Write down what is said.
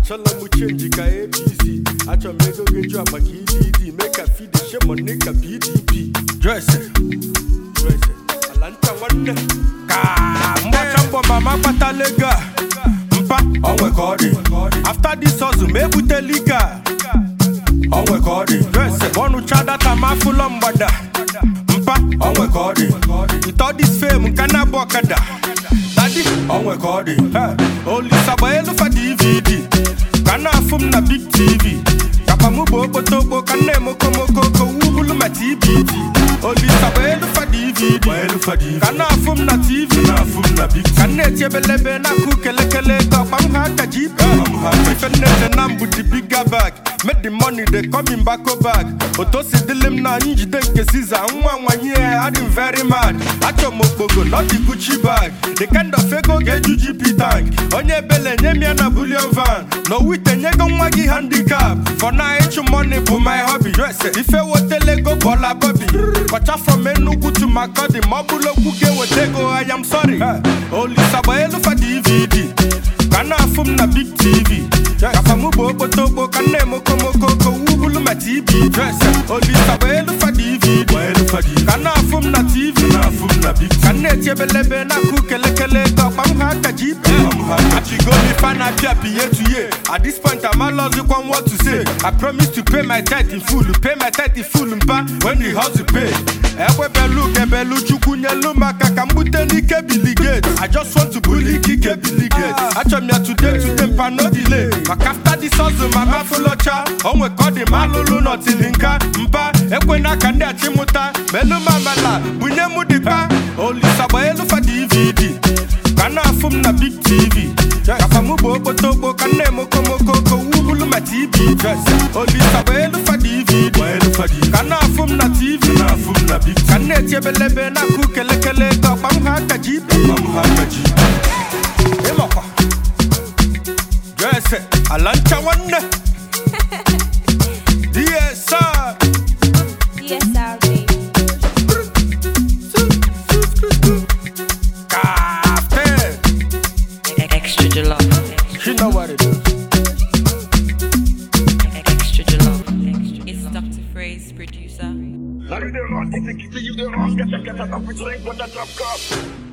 achọla m chenji ka apc achọrọ m ego ga-eju akpa ka edd mee ka fide shemoni ka pdp jose jose ala ncha nwanne ka mgbacha mbọ mama kpatala ego a mpa onwe ka ọ dị after this hustle ma ebutela ike a onwe ka ọ dị jose ọnụcha data ma afụlọ mgbada mpa onwe ka ọ dị with all this fame nka na-abụ ọkada dadi onwe ka ọ dị olisa gba elu fa dvd ka na-afụ m na big tv kapa mụ bụ okpotokpo ka nna emokomoko ka wubulu ma tbt olisa gba elu fa dvd ka na-afụ m na tv ka nna eti ebelebe na-akụ kelekele ka ọkpa m ha ka gp ife nnete na mbụ di biga bag make the money dey come in bako bag otu si dịlị m na njide nke siza nwa nwanyị ya adị m very mad achọ m okpogo not the gucci bag the kind of ego ga-eju gp tank onye ebele nye m ya na bullion van na owite nyego nwa gị handicap for na ịchụ money bụ my hobby ife wetele ego bọla bobi kọcha from enugwu to makodi ma ọ bụrụ okwu ga-eweta ego I am sorry olisa gba elu fa dvd ka na-afụ m na big tv kafa mụ bụ okpotokpo ka nna emokomoko ka wubulu ma tb olisa gba elu fa dvd ka na-afụ m na tv ka nna eti ebelebe na-akụ kelekele ka ọkpa m ha ka gp achigoli fa na-apịa piye tuye at this point amalọzikwa what to say i promise to pay my tithe in full pay my tithe in full mpa when the hustle pay ekwebelu kebelu chukwu nyelu maka ka m bute n'ike biligate i just want to bully ikike biligate achọrọ m ya today today mpa no delay maka after this hustle mama fụlọcha onwe ka ọ dị ma alụlụ nọtili nka mpa ekwena ka ndị achịmụta melu m amala bunye m dịpa olisa gba elu fa dvd ka na-afụ m na big tv kafa mụ bụ okpotokpo ka nna emokomoko ka wubulu ma tb olisa gba elu fa dvd ka na-afụ m na tv ka nna eti ebelebe na-akụ kelekele ka ọkpa m ha ka gp ịmakwa jese ala ncha nwanne dsr DSR baby. Captain. Extra jollof. You know what it is. Extra jollof. It's Dr. Phrase, producer. Salut de rock, c'est qui c'est you de rock, 4 4 4 4 5 4 4 4